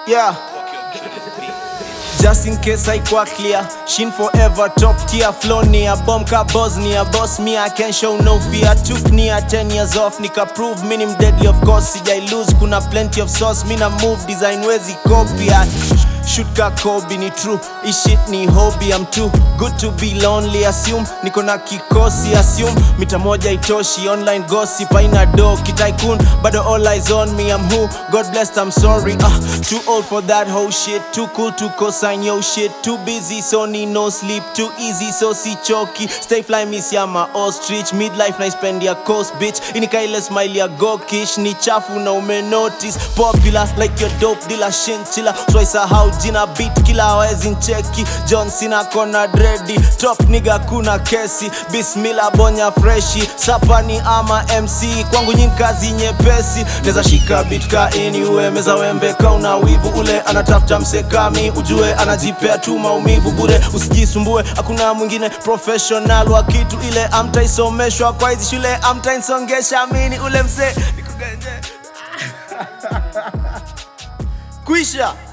Yeah. Just in case I quite clear Shin forever top tier Flow near bomb ka Bosnia Boss me I can show no fear Took near 10 years off Nika prove minim deadly of course Sijai lose kuna plenty of sauce Mina move design wezi copy I Shoot ka Kobe ni true This shit ni hobby I'm too good to be lonely Assume niko na kikosi Assume mita moja itoshi Online gossip aina do Kitaikun bado all eyes on me I'm who God blessed I'm sorry uh, Too old for that whole shit Too cool to co-sign yo shit Too busy so need no sleep Too easy so si choki Stay fly miss ya ma ostrich Midlife na spend ya coast bitch Inika ile smile ya gokish Ni chafu na ume notice Popular like your dope dealer Shinchilla So I sahau jina beat kila hawezi ncheki John Cena kona dredi Top nigga kuna kesi Bismillah bonya freshi Sapani ama MC Kwangu nyi kazi nyepesi Neza shika beat ka anywhere Meza wembe ka una wivu Ule anatafuta msekami Ujue anajipea tu maumivu bure Usijisumbue hakuna mwingine professional wa kitu ile Amtaisomeshwa kwa hizi shule Amtainsongesha mini ule mse Nikugenje Kuisha